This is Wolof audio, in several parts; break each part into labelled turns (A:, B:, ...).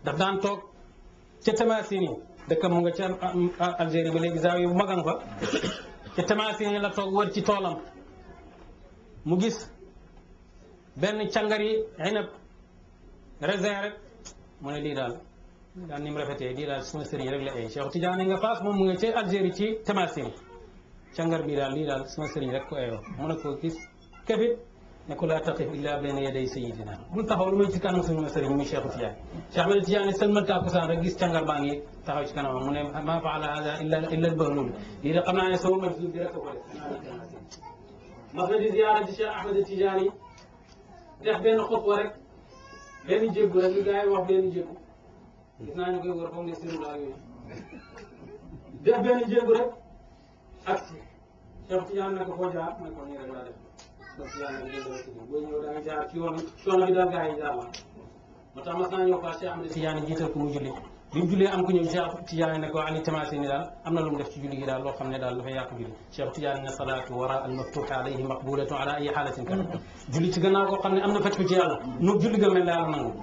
A: daf daan toog ca Tamasini dëkk mu nga ca Algérie ba léegi zaawiya bu magan fa ca Tamasini la toog wër ci toolam mu gis benn càngari inab raisin rek mu ne lii daal daal ni mu rafetee lii daal suma sëriñ rek la ay Cheikh Tidiane nga faas moom mu nga ca Algérie ci Tamasini càngar bi daal lii daal suma sëriñ rek ko ayoo mu ne ko gis kefit ne ko laa taqif illa bayna yaday sayidina bul taxaw lu may ci kanam suñu sëriñ muy Cheikh Tidiane Cheikh Ahmed Tidiane sëlmal tàkkusaan rek gis càngar baa ngi taxaw ci kanamam mu ne ma faala hada illa illa albahlul lii de xam naa ne sama majlis bi rek ko def mas na di ziyaara ci Cheikh Ahmed Tidiane def benn xutba rek benn jébbu rek li gars yi wax benn jébbu gis naa ñu koy wër comme ne sirul ak yooyu def benn jébbu rek ak Cheikh Tidiane ne ko foo jaar ne ko nii rek laa def donc yàlla na dégg nga boo ñëw da nga jaar ci yoon coono bi daal gars yi jaar la moo tax mas naa ñëw fa Cheikh Ahmed Tidiane jiital ko mu julli bi mu jullee am ku ñëw Cheikh Tidiane ne ko Ali Tamasini daal am na lu mu def ci julli gi daal loo xam ne daal dafay yàq julli Cheikh Tidiane ne salaatu wara al maftuux alayhi maqbulatu ala ayi xaalatin kan julli ci gannaaw koo xam ne am na faj ko ci yàlla nu julli ga mel ne yàlla nangu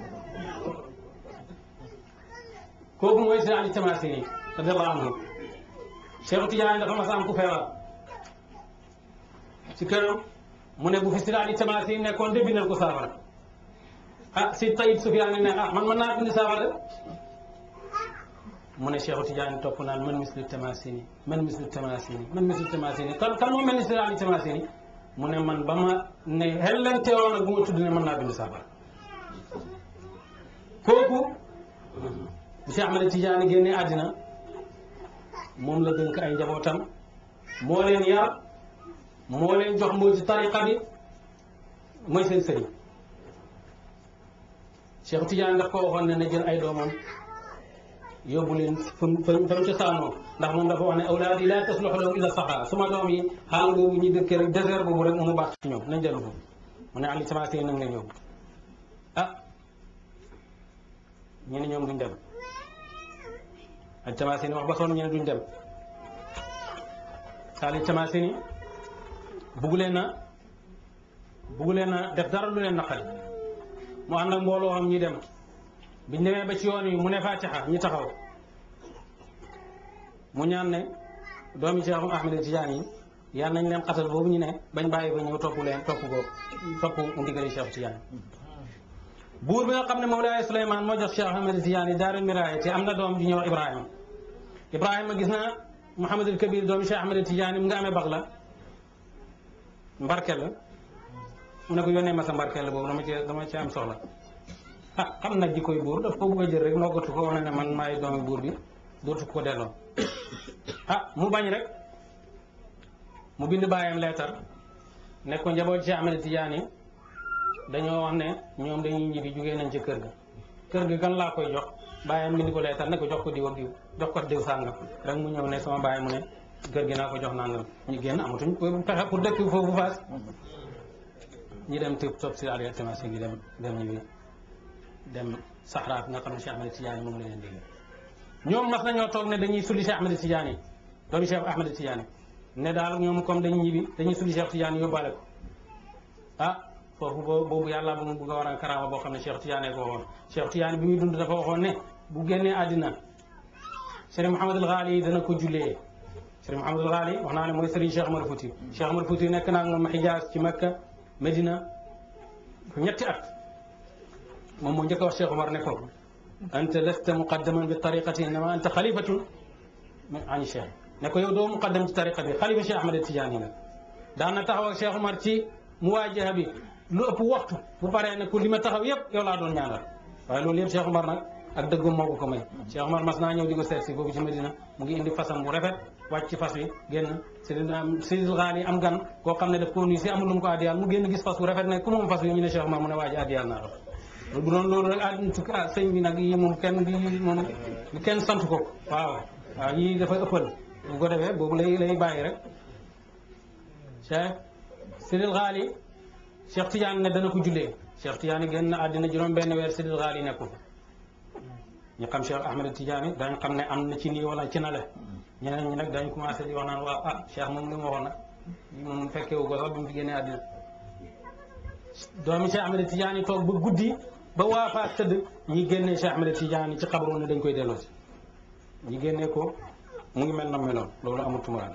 A: kooku mooy si Ali Tamasini radiallahu anhu Cheikh Tidiane dafa mas a am ku feebar ci këram mu ne bu fi si Ali Tamasini nekkoon de bindal ko saafara ah si Tayyib Sufyaan ne ah man mën naa bind saafara mu ne Cheikh Tidiane topp naan man mislu Tamasini man mislu Tamasini man mislu Tamasini kan kan moo mel ni si Ali Tamasini mu ne man ba ma ne xellante woon ak bu ma tudd ne mën naa bind saafara kooku bu Cheikh Ahmed Tidiane génne àddina moom la dënk ay njabootam moo leen yar moo leen jox moo ci tariqa bi mooy seen sëriñ Cheikh Tidiane daf ko waxoon ne na jël ay doomam yóbbu leen fa mu fa mu cosaanoo ndax moom dafa wax ne awlaadi laa tasluxu lahum illa saxaa suma doom yi xaal boobu ñu dëkkee rek désert boobu rek mu baax ci ñoom nañ dellu foofu mu ne Ali Tamasini nag leen yóbbu ah ñu ne ñoom duñ dem Ali Tamasini wax ba sonn ñu ne duñ dem Ali Tamasini bugg leen na bugg leen na def dara lu leen naqari mu ànd ak mbooloo am ñi dem biñ demee ba ci yoon yi mu ne fatiha ñi taxaw mu ñaan ne doomi Cheikh Ahmed Tidiane yi yal nañ leen xatal boobu ñu ne bañ bàyyi ba ñëw topp leen topp ko topp ndigali Cheikh Tidiane buur bi nga xam ne Mawlaay Souleymane moo jox Cheikh Ahmed Tidiane yi daaru miraaya te am na doom di ñëw Ibrahima Ibrahima gis na Mouhamadul Kabir doomi Cheikh Ahmed Tidiane mu nga amee bax la mbarkel la mu ne ko yónnee ma sa mbarkel la boobu dama ci dama ci am soxla ah xam na jikkoy buur daf ko bëgg a jël rek noggatu ko wane ne man maay doomi buur bi dootu ko delloo ah mu bañ rek mu bind bàyyam leetar ne ko njaboot ci Ahmed Tidiane dañoo wax ne ñoom dañuy ñibbi jugee nañ ci kër ga kër ga kan laa koy jox bàyyam bind ko leetar ne ko jox ko diw ak diw jox ko diw sàngam rek mu ñëw ne sama bàyyi mu ne kër gi naa ko jox nangam ñu génn amatuñ ko pexe pour dëkk foofu faas ñi dem tëb topp si Ali Tamasini gi dem dem ñibbi dem Sahara nga xam ne Cheikh Ahmed Tidiane moom la leen dégg ñoom mas nañoo toog ne dañuy sulli Cheikh Ahmed Tidiane doomu Cheikh Ahmed Tidiane ne daal ñoom comme dañuy ñibbi dañuy sulli Cheikh Tidiane yóbbaale ko ah foofu boobu yàlla bu mu bugg a war a karaama boo xam ne Cheikh Tidiane ko waxoon Cheikh Tidiane bi muy dund dafa waxoon ne bu génnee àddina Serigne Mouhamadul Ghali dana ko jullee Serigne Mouhamadul Ghali wax naa ne mooy Serigne Cheikh Omar Fouti Cheikh Omar Fouti nekk naa moom Xijaas ci Makka Medina ñetti at moom moo njëkk a wax Cheikh Omar ne ko anta lasta muqaddaman bi tariqati innama anta xalifatun ani Cheikh ne ko yow doo muqaddam ci tariqa bi xalifa Cheikh Ahmed Tidiane la daan na taxaw ak Cheikh Omar ci muwaajaha bi lu ëpp waxtu bu paree ne ko li ma taxaw yëpp yow laa doon ñaanal waaye loolu yëpp Cheikh Omar nag ak dëggum moo ko ko may Cheikh Omar mas naa ñëw di ko seet si foofu ci Medina mu ngi indi fasam bu rafet wàcc ci fas wi génn Seydil Ghali am gan koo xam ne daf koo nuyu si amul lu mu ko addiyal mu génn gis fas bu rafet ne ku moom fas wi ñu ne Cheikh Omar mu ne waa ji addiyal naa ko bu doon loolu rek àdduna tukki ah sëñ bi nag yi moom kenn bi moom kenn sant ko waaw waaw yii dafa ëppal bu ko defee boobu lay lay bàyyi rek Cheikh Seydil Ghali Cheikh Tidiane ne dana ko jullee Cheikh Tidiane génn na àddina juróom benn weer Seydil Ghali nekkul ñu xam Cheikh Ahmed Tidiane dañ xam ne am na ci nii wala ci na le ñeneen ñi nag dañ commencé di wax naan waaw ah Cheikh moom li mu waxoon nag moom fekkee wu ko sax bi mu fi génnee àddina doomi Cheikh Ahmed Tidiane toog ba guddi ba waa Faas tëdd ñi génnee Cheikh Ahmed Tidiane ci xabru ne dañ koy delloo si ñi génnee ko mu ngi mel na meloon loolu amul tumuraan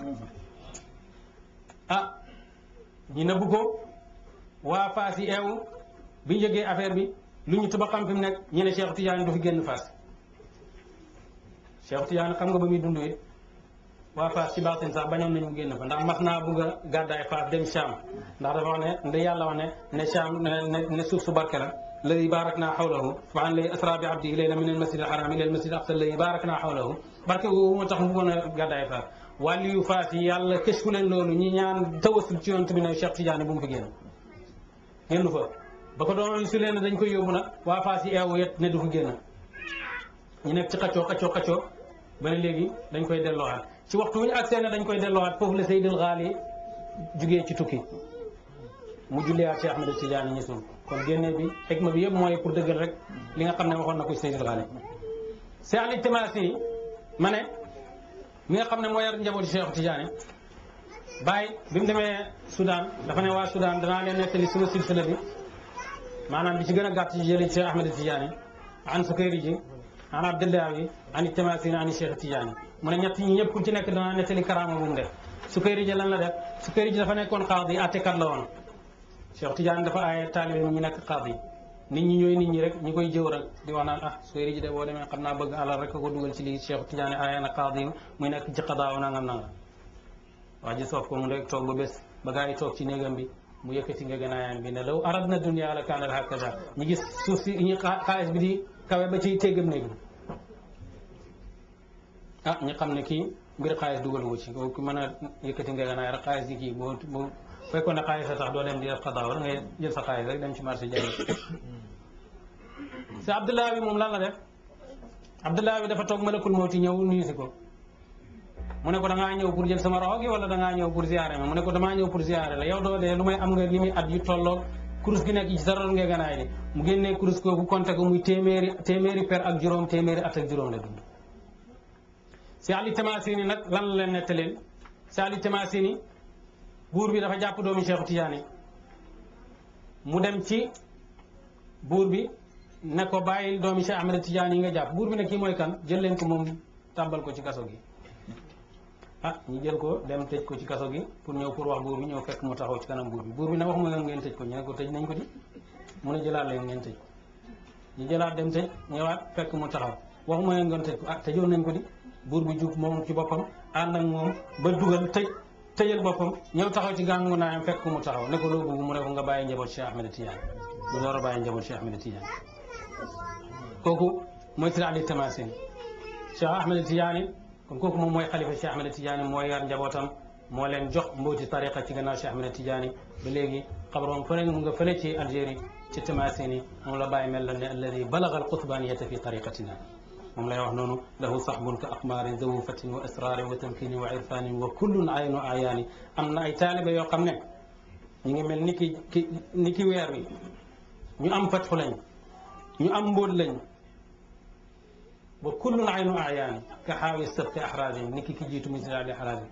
A: ah ñi nëbb ko waa Faas yi eewu bi ñu yëgee affaire bi lu ñu tuba xam fi mu nekk ñu ne Cheikh Tidiane du fi génn Faas Cheikh Tidiane xam nga ba muy dund it waa Faas ci baatin sax bañoon nañu génn fa ndax mas naa bugg a gàddaay Faas dem Cham ndax dafa wax ne nda yàlla wax ne ne Cham ne ne suuf su barke la ladi barak naa xawlahu subhaan lay asra bi abdihi layla min al masjid al haram ila al masjid al aqsa ladi barak naa xawlahu barke googu moo tax mu mën a gàddaay Faas wàlli yu Faas yi yàlla kës fu leen loolu ñi ñaan tawasul ci yonent bi ne Cheikh Tidiane bu mu fi génn génn fa ba ko doon su leen dañ koy yóbbu nag waa Faas yi eewu yet ne du fa génn ñu nekk ci xaccoo xaccoo xaccoo ba ne léegi dañ koy delloowaat ci waxtu wu ñu agsee ne dañ koy delloowaat foofu la Seydil Xaali jugee ci tukki mu julliwaat Cheikh Ahmed Tidiane ñu suul kon génne bi xikma bi yëpp mooy pour dëggal rek li nga xam ne waxoon na ko Seydil Xaali Cheikh Ali Timaasi ma ne mi nga xam ne moo yar njabooti Cheikh Tidiane bàyyi bi mu demee Soudan dafa ne waa Soudan danaa leen nettali suma silsila bi maanaam bi ci gën a gàtt ci jëli Cheikh Ahmed Tidiane an Sukayri ji an Abdullahi ani Tamasin ani Cheikh Tidiane mu ne ñett ñi ñëpp ku ci nekk danaa nettali karaama bu mu def Sukayri ji lan la def Sukayri ji dafa nekkoon qaadi attekat la woon Cheikh Tidiane dafa aaye taalibe ñu nekk qaadi nit ñi ñooy nit ñi rek ñi koy jëw rek di wax naan ah Sukayri ji de boo demee xam naa bëgg alal rek ko dugal ci lii Cheikh Tidiane aaye na qaadi muy nekk ci qadaaw nangam nangam waa ji soof ko mu rek toog ba bés ba gaa yi toog ci néegam bi mu yëkkati nga gënaayam bi ne law aradna dunya la kaanat hakaza ñu gis suuf si ñu xaalis bi di kawe ba ci téggam néeg bi ah ñu xam ne kii mbir xaalis dugalu ko ci ku mën a yëkkati nga gënaay rek xaalis gi kii boo boo fekkoon ne xaalis a tax doo dem di def xadaa war ngay jël sa xaalis rek dem ci marché jaay si Abdullah bi moom lan la def Abdullah bi dafa toog malakul mawti ñëw nuyu si ko mu ne ko da ngaa ñëw pour jël sama roxo gi wala da ngaa ñëw pour ziare ma mu ne ko damaa ñëw pour ziare la yow doo dee lu may am nga li muy at yu tolloog kurus gi nekk ci sa ron nga ganaay di mu génnee kurus kooku compté ko muy téeméeri téeméeri per ak juróom téeméeri at ak juróom la dund si Ali Tamasini nag lan la leen nettaleen si Ali Tamasini buur bi dafa jàpp doomi Cheikh Tidiane mu dem ci buur bi ne ko bàyyil doomi Cheikh Ahmed Tidiane yi nga jàpp buur bi ne kii mooy kan jël leen ko moom tàmbal ko ci kaso gi ah ñu jël ko dem tëj ko ci kaso gi pour ñëw pour wax buur bi ñëw fekk mu taxaw ci kanam buur bi buur bi ne waxuma ngeen ngeen tëj ko ñu ne ko tëj nañ ko di mu ne jëlaat leen ngeen tëj ñu jëlaat dem tëj ñëwaat fekk mu taxaw waxuma ngeen ngeen tëj ko ah tëjoon nañ ko di buur bi jug moom ci boppam ànd ak moom ba dugal tëj tëjal boppam ñëw taxaw ci gàngu naayam fekk mu taxaw ne ko loo bëgg mu ne ko nga bàyyi njaboot Cheikh Ahmed Tidiane bu door a bàyyi njaboot Cheikh Ahmed Tidiane kooku mooy Seydi Ali Tamasini Cheikh Ahmed Tidiane kon kooku moom mooy xalifa Cheikh Ahmed Tidiane mooy yar njabootam moo leen jox mbooti tariqa ci gannaaw Cheikh Ahmed Tidiane ba léegi xabroom fële mu nga fële ci Algérie ci Tamasini moom la bàyyi mel la ne alladi balaga alqutbaniyata fi tariqatina moom lay wax noonu lahu saxbun ka aqmaarin zawu fatin wa asrarin wa tamkini wa irfanin wa kullun aynu ayaani am na ay taalibe yoo xam ne ñu ngi mel ni ki ki ni ki weer wi ñu am fatxu lañ ñu am mbóot lañ wa kullun aynu ayaani ka xaawi sabti axraajin ni ki ki jiitu muy sidaali axraajin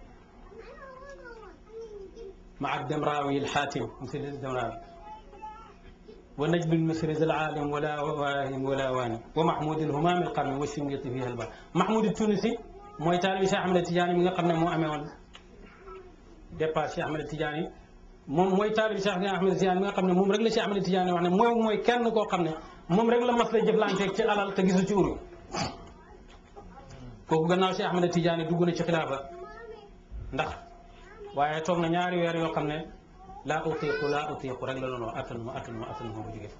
A: maa demraawi alxaatim monsieur demraawi wa najm almisri zal aalim wala waahim wala waani wa mahmoud alhumaam alqarni wa shingiti fiha alba mahmoud tunisi mooy taalibi Cheikh Ahmed Tidiane mi nga xam ne moo amee woon départ Cheikh Ahmed Tidiane moom mooy taalibi Cheikh Ahmed Tidiane mi nga xam ne moom rek la Cheikh Ahmed Tidiane wax ne mooy mooy kenn koo xam ne moom rek la mas la jëflanteeg ci alal te gisu ci uru kooku gannaaw Cheikh Ahmed Tidiane dugg na ci xilaafa ndax waaye toog na ñaari weer yoo xam ne laa utiiqu laa utiiqu rek la doon wax attan ma attan ma attan ma bu jóge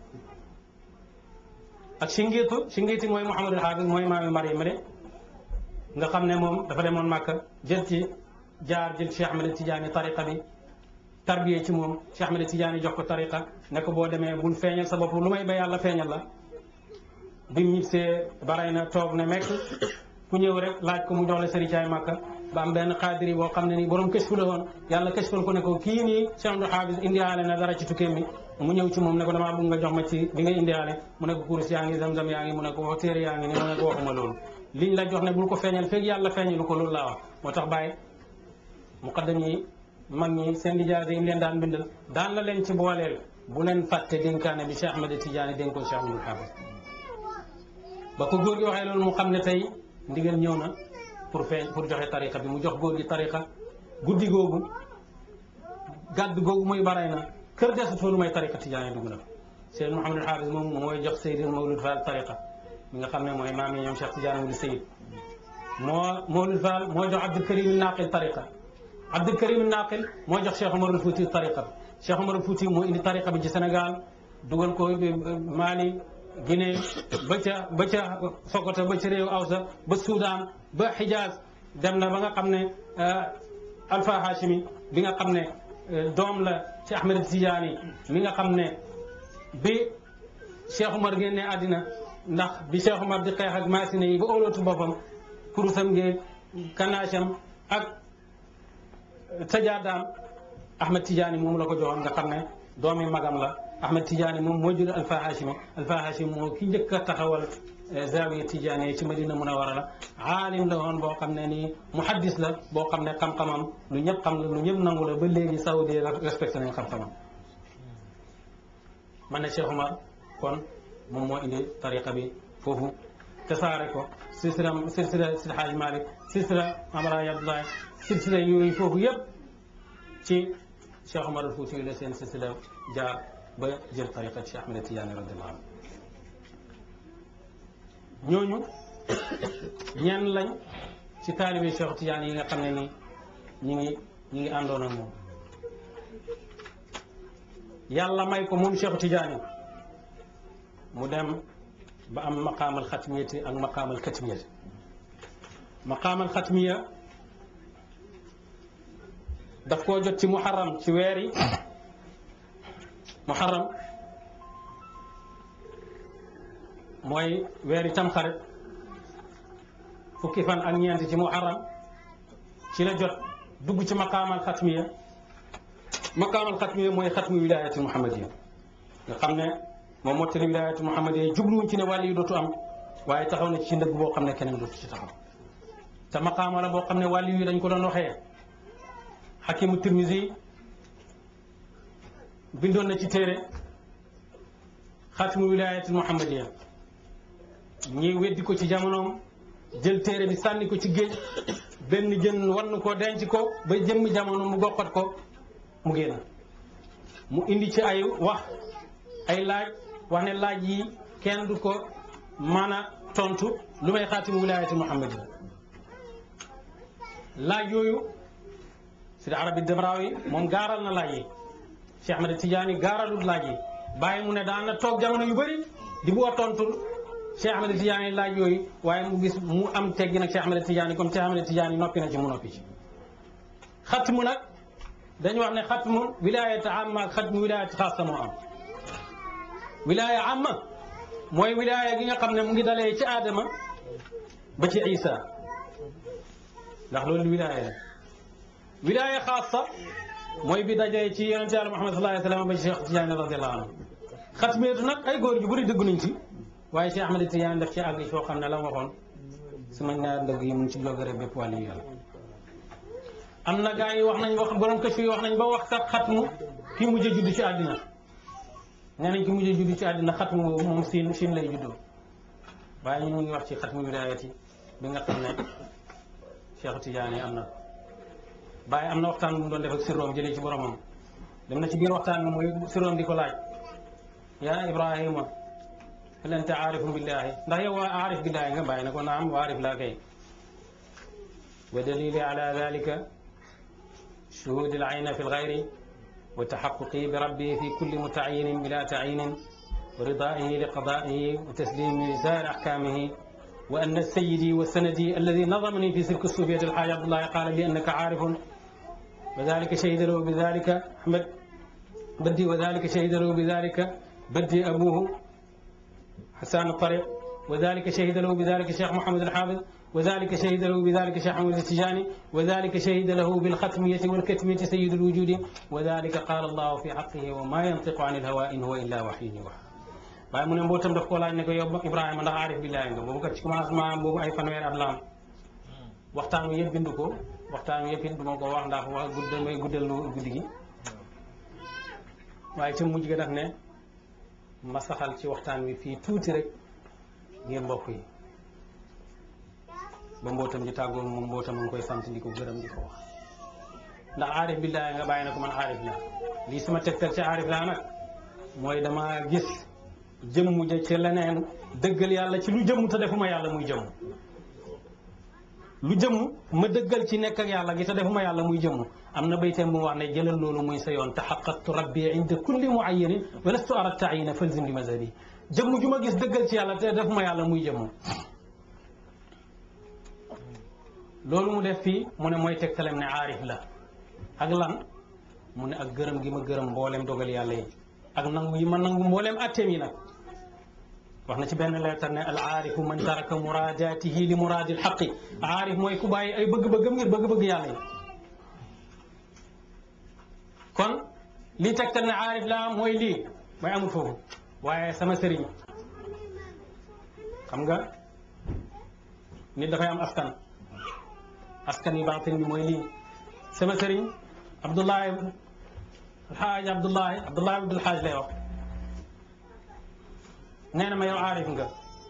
A: ak singiitu singiiti mooy Mouhamadul Hafiz mooy maami Mariam de nga xam ne moom dafa demoon Màkka jël ci jaar jël Cheikh Ahmed Tidiane tariqa bi tarbiyee ci moom Cheikh Ahmed Tidiane jox ko tariqa ne ko boo demee bul feeñal sa bopp lu may ba yàlla feeñal la bi mu ñibbisee baray na toog ne mekk ku ñëw rek laaj ko mu jox la sëricaay Màkka ba am benn xaadiri boo xam ne nii borom këshfu la woon yàlla këshfal ko ne ko kii nii Cheikh Abdou Hafiz indiaale na dara ci tukkeem bi mu ñëw ci moom ne ko damaa bëgg nga jox ma ci bi nga indiaale mu ne ko kurus yaa ngi zam-zam yaa ngi mu ne ko wax téere yaa ngi ni mu ne ko waxuma loolu liñ la jox ne bul ko feeñal feeg yàlla feeñalu ko loolu laa wax moo tax bàyyi muqaddam yi mag ñi seen lijaase yi leen daan bindal daan la leen ci booleel bu leen fàtte dénkaane bi Cheikh Ahmed Tidiane dénkoon Cheikh Abdoul Hafiz ba ko góor gi waxee loolu mu xam ne tey ndigal ñëw na pour feeñ pour joxe tariqa bi mu jox góor gi tariqa guddi googu gàdd googu muy baray na kër desut fa lu may tariqa Tidiane dugg na Seyd Mouhamadul Hafiz moom mooy jox Seydil Mawlud Fall tariqa mi nga xam ne mooy maam yi ñoom Cheikh Tidiane wuli Seyd moo Mawlud Fall moo jox Abdul Karim Naqil tariqa Abdul Karim Naqil moo jox Cheikh Omarul Fouti tariqa bi Cheikh Omarul Fouti moo indi tariqa bi ci Sénégal dugal ko Mali Guinée ba ca ba ca Sokoto ba ca réew Awsa ba Soudan ba Hijaz dem na ba nga xam ne Alpha Hashimi bi nga xam ne doom la ci Ahmed Tidiane mi nga xam ne bi Cheikh Omar génne àddina ndax bi Cheikh Omar di xeex ak maasine yi ba óolootu boppam kurusam ngeen kanaasam ak sajaadaam Ahmed Tidiane moom la ko joxoon nga xam ne doomi magam la Ahmed Tidiane moom moo jur Alpha Hashimi Alpha Hashimi moo ki njëkk a taxawal zawiya Tidiane ci Madina Munawara la aalim la woon boo xam ne nii muhaddis la boo xam ne xam-xamam lu ñëpp xam la lu ñëpp nangu la ba léegi saoudi respecté nañ xam-xamam man ne Cheikh Omar kon moom moo indi tariqa bi foofu tasaare ko silsila silsila Sidi Hadj Malick silsila Amaraay Abdoulaye silsila yooyu foofu yëpp ci Cheikh Omar al Fouti la seen silsila jaar ba jël tariqa Cheikh Ahmed Tidiane radiallahu anhu ñooñu ñenn lañ ci taalibe Cheikh Tidiane yi nga xam ne ni ñi ngi ñi ngi àndoon ak moom yàlla may ko moom Cheikh Tidiane mu dem ba am maqaamal xatmiyati ak maqaamal katmiyati maqaamal xatmiya daf koo jot ci muharram ci weer yi muharram mooy weeri tamxarit fukki fan ak ñeent ci muharram ci la jot dugg ci maqaamal xatmiya maqaamal xatmiya mooy xatmu wilaayati muhammadiya nga xam ne moom mottali wilaayati muhammadiya jubluwuñ ci ne wàll yi dootu am waaye taxaw na ci ndëgg boo xam ne keneen dootu ci taxaw te maqaama la boo xam ne wàll yi dañ ko doon waxee xakimu tirmisi bindoon na ci téere xatmu wilaayati muhammadiya ñi weddi ko ci jamonoom jël téere bi sànni ko ci géej benn jën wann ko denc ko ba jëmmi jamono mu gokkat ko mu génn mu indi ci ay wax ay laaj wax ne laaj yi kenn du ko mën a tontu lu may xaatimu wilaayati muhammadiya laaj yooyu sidi arabi debraawi moom gaaral na laaj yi Cheikh Ahmed Tidiane gaaralul laaj yi bàyyi mu ne daan na toog jamono yu bëri di bu a tontul Cheikh Ahmed Tidiane laaj yooyu waaye mu gis mu am teggi nag Cheikh Ahmed Tidiane comme Cheikh Ahmed Tidiane noppi na ci mu noppi ci xatmu nag dañu wax ne xatmu wilaayat amma ak xatmu wilaayat xaasa moo am wilaaya amma mooy wilaaya gi nga xam ne mu ngi dalee ci aadama ba ci isa ndax loolu wilaaya la wilaaya xaasa mooy bi dajee ci yonente yàlla Muhammad sallallahu alayhi wa sallam ba ci Cheikh Tidiane radiallahu anhu xatmiyatu nag ay góor yu bëri dëgg nañ ci waaye Cheikh Ahmed Tidiane daf ci àgg foo xam ne la ma waxoon sama ñaar ndëgg yi mun ci jogare bépp wàllu yàlla am na gaa yi wax nañ wax borom kës yi wax nañ ba wax sax xatmu ki mujj a judd ci àddina nee nañ ki mujj a judd ci àddina xatmu boobu moom siin siin lay juddoo waaye ñu ngi wax ci xatmu wilaayati bi nga xam ne Cheikh Tidiane am na bàyyi am na waxtaan bu mu doon def ak sirroom jëlee ci boromam dem na ci biir waxtaan bi muy sirroom di ko laaj yaa Ibrahima hal anta aarifun billahi ndax yow waa aarif billahi nga bàyyi na ko naam waa aarif laa kay wa dalili ala dalika shuhudi al-ayni fi al-ghayri wa taxaquqi bi rabbi fi kulli mutayinin bila tayinin wa ridaihi li qadaihi wa taslimi li saa'iri ahkamihi wa anna sayyidi wa sanadi alladi nadamani fi silki suufiyati alxaaji Abdullahi qaala li annaka aarifun wa dalika shahida lahu bi dalika Ahmad بدي وذلك شهد له بذلك بدي أبوه حسان الطريق وذلك شهد له بذلك الشيخ محمد الحافظ وذلك شهد له بذلك الشيخ محمد التجاني وذلك شهد له بالختمية والكتمية سيد الوجود وذلك قال الله في حقه وما ينطق عن الهوى إن هو إلا وحي يوحى waaye mu ne mbootam daf koo laaj ne ko yow Ibrahima ndax aarif billaahi nga boobu kat ci commencement boobu ay fanweeri at la am waxtaan wi yëpp bindu ko waxtaan wi yëpp it duma ko wax ndax wax gudd may guddal lu guddi gi waaye ca mujj ga daf ne ma saxal ci waxtaan wi fii tuuti rek ngir mbokk yi ba mbootam ji tàggoo moom mbootam nga koy sant di ko gërëm di ko wax ndax aarif billaahi nga bàyyi na ko man aarif laa lii sama tegtal ci aarif laa nag mooy dama gis jëmm ja ci leneen dëggal yàlla ci lu jëmm te defuma yàlla muy jëmm lu jëmm ma dëggal ci nekk ak yàlla gi te defuma yàlla muy jëmm am na bayteem bu mu wax ne jëlal loolu muy sa yoon taxaqaqtu rabbi inda kulli muayyanin wa lastu ara taayina falzim li mazhabi jëmm ju ma gis dëggal ci yàlla te defuma yàlla muy jëmm loolu mu def fii mu ne mooy tegtalem ne aarif la ak lan mu ne ak gërëm gi ma gërëm mboolem dogal yàlla yi ak nangu yi ma nangu mboolem atteem yi nag wax na ci benn leetar ne al aarifu man taraka muraadaatihi li muraadi l xaqi aarif mooy ku bàyyi ay bëgg-bëggam ngir bëgg-bëgg yàlla yi kon lii tegtal ne aarif laa mooy lii mooy amul foofu waaye sama sëriñ xam nga nit dafay am askan askan yi baatin bi mooy lii sama sëriñ Abdullahi alxaaj Abdullahi Abdullahi Abdul Xaaj lay wax nee na ma yow aarif nga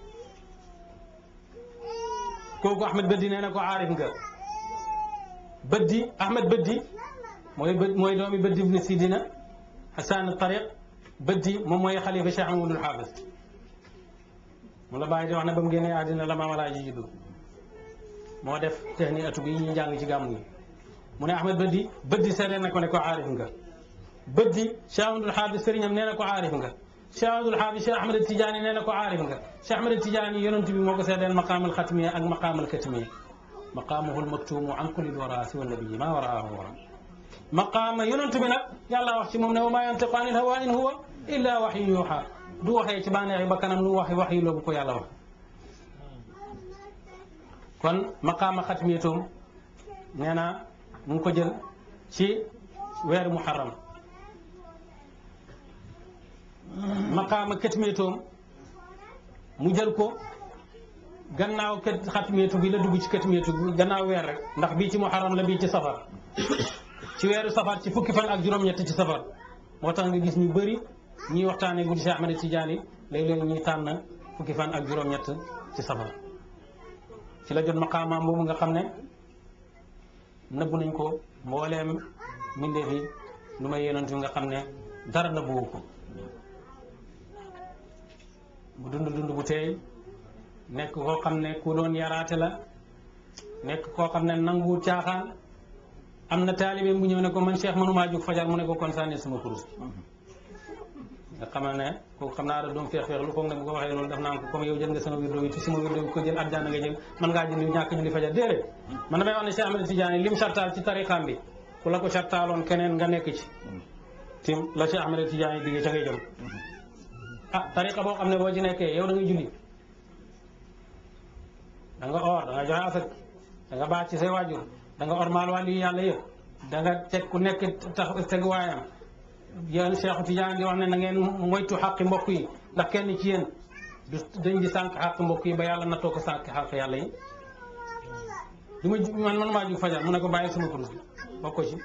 A: kooku Ahmed Bëddi nee na ko aarif nga Bëddi Ahmed Bëddi mooy bë mooy doomi Bëddi ibn Sidina Hasan Tariq Bëddi moom mooy xalifa Cheikh Amadou Xaafis mu la bàyyi di wax ne ba mu génnee àddina la maam Alaaji juddu moo def tehni atu bi ñu njàng ci gàmmu yi mu ne Ahmed Bëddi Bëddi seede na ko ne ko aarif nga Bëddi Cheikh Amadou Xaafis sëriñam nee na ko aarif nga Cheikh Abdul Xaafis Cheikh Ahmed Tidiane nee na ko aarif nga Cheikh Ahmed Tidiane yonent bi moo ko seedeel maqaamal xatmiya ak maqaamal katmiya maqaamuhu lmaktuumu an kulli lwara siwa nabiyi maa waraahu wara maqaama yonent bi nag yàlla wax ci moom ne wa maa yantiqu anil hawaa in huwa illa waxyu yuuxa du waxee ci bànneexi bakkanam lu waxi wax yi loobu ko yàlla wax kon maqaama xatmiyatoom nee na mu ngi ko jël ci weeru muharram maqaama katmiyatoom mu jël ko gannaaw kat xatmiyatu bi la dugg ci katmiyatu bi gannaaw weer rek ndax bii ci muharram la bii ci safar ci weeru safar ci fukki fan ak juróom-ñett ci safar moo tax nga gis ñu bëri ñuy waxtaanee guddi Cheikh Ahmed Tidiane léeg-léeg ñuy tànn fukki fan ak juróom-ñett ci safar ci la jot maqaamaam boobu nga xam ne nëbbu nañ ko mbooleem mbindeef yi lu may yonent nga xam ne dara nëbbuwu ko mu dund dund bu teey nekk koo xam ne ku doon yaraate la nekk koo xam ne nangu caaxaan am na taalibe bu ñëw ne ko man Cheikh mënumaa jóg fajar mu ne ko kon sànni sama kurus nga xamal ne kooku xam naa da doon feex feex lu foog ne bu ko waxee loolu def naa ko comme yow jël nga sama wirdo yi te sama wirdo yi ko jël àjjana nga jël mën ngaa jël ñàkk julli fajar déedéet man damay wax ne Cheikh Ahmed Tidiane lim sartaal ci tariqaam bi ku la ko sartaaloon keneen nga nekk ci tim la Cheikh Ahmed Tidiane digge ca ngay jëm ah tariqa boo xam ne boo ci nekkee yow da nga julli da nga or da nga joxe asak da nga baax ci say waajur da nga ormaal wàllu yi yàlla yëpp da nga teg ku nekk tax teg waayam yéen Cheikh Tidiane di wax ne na ngeen moytu xaqi mbokk yi ndax kenn ci yéen du dañ di sànq xaq mbokk yi ba yàlla nattoo ko sànq xaq yàlla yi du ma man man maa jug fajar mu ne ko bàyyi sama kurus bi bokk ko ci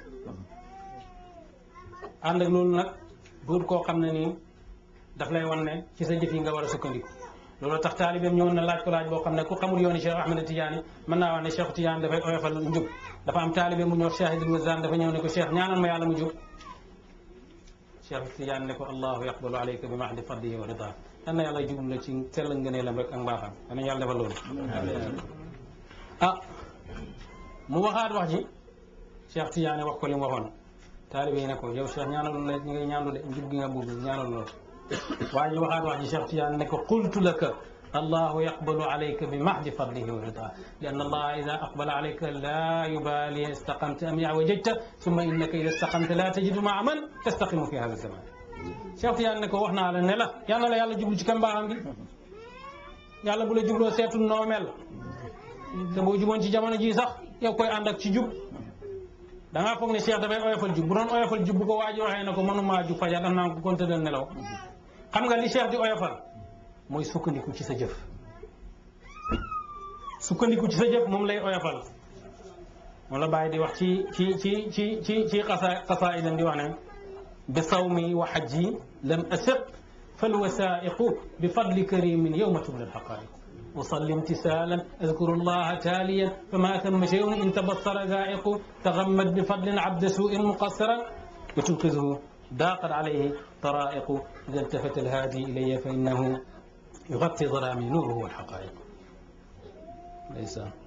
A: ànd ak loolu nag duut koo xam ne nii daf lay wan ne ci sa jëf yi nga war a sukkandiku loolu tax taalibeem ñëwoon na laaj ko laaj boo xam ne ku xamul yooni Cheikh Ahmed Tidiane mën naa wax ne Cheikh Tidiane dafay oyofal njub dafa am taalibeem bu ñu wax Cheikh Idil Wazan dafa ñëw ne ko Cheikh ñaanal ma yàlla mu jub Cheikh Tidiane ne ko allahu yaqbalu alayka bi mahdi fadlihi wa rida yal na yàlla jublu la ci sell ngëneelam rek ak mbaaxam danañ yàlla defal loolu ah mu waxaat wax ji Cheikh Tidiane wax ko li mu waxoon taalibe yi ne ko yow Cheikh ñaanalu la ñi ngay ñaanlu de njub gi nga bugg ñaanalu la waaye ñu waxaat wax ji Cheikh Tidiane ne ko qultu laka allahu yaqbalu alayka bi mahdi fadlihi wa rida li anna allaha ida aqbala alayka la yubali istaqamta am yawajajta summa innaka ida istaqamta la tajidu maa man tastaqimu fi hada zaman Cheikh Tidiane ne ko wax naa la ne la yal na la yàlla jublu ci kan mbaaxam gi yàlla bu la jubloo seetul noo mel te boo juboon ci jamono ji sax yow koy ànd ak ci jub da ngaa foog ne Cheikh dafay oyofal jub bu doon oyofal jub bu ko waa ji waxee ne ko mënumaa jub fajar daf naa ko kon tëddal nelaw xam nga li Cheikh di oyofal mooy sukkandiku ci sa jëf sukkandiku ci sa jëf moom lay oyofal moom la bàyyi di wax ci ci ci ci ci ci xasa xasaa idan di wax ne بصومي وحجي لم أسق فالوثائق بفضل كريم يوم تبلى الحقائق أصلي امتثالا أذكر الله تاليا فما ثم شيء إن تبصر ذائق تغمد بفضل عبد سوء مقصرا وتنقذه ضاقت عليه طرائق إذا التفت الهادي إلي فإنه يغطي ظلامي نوره والحقائق ليس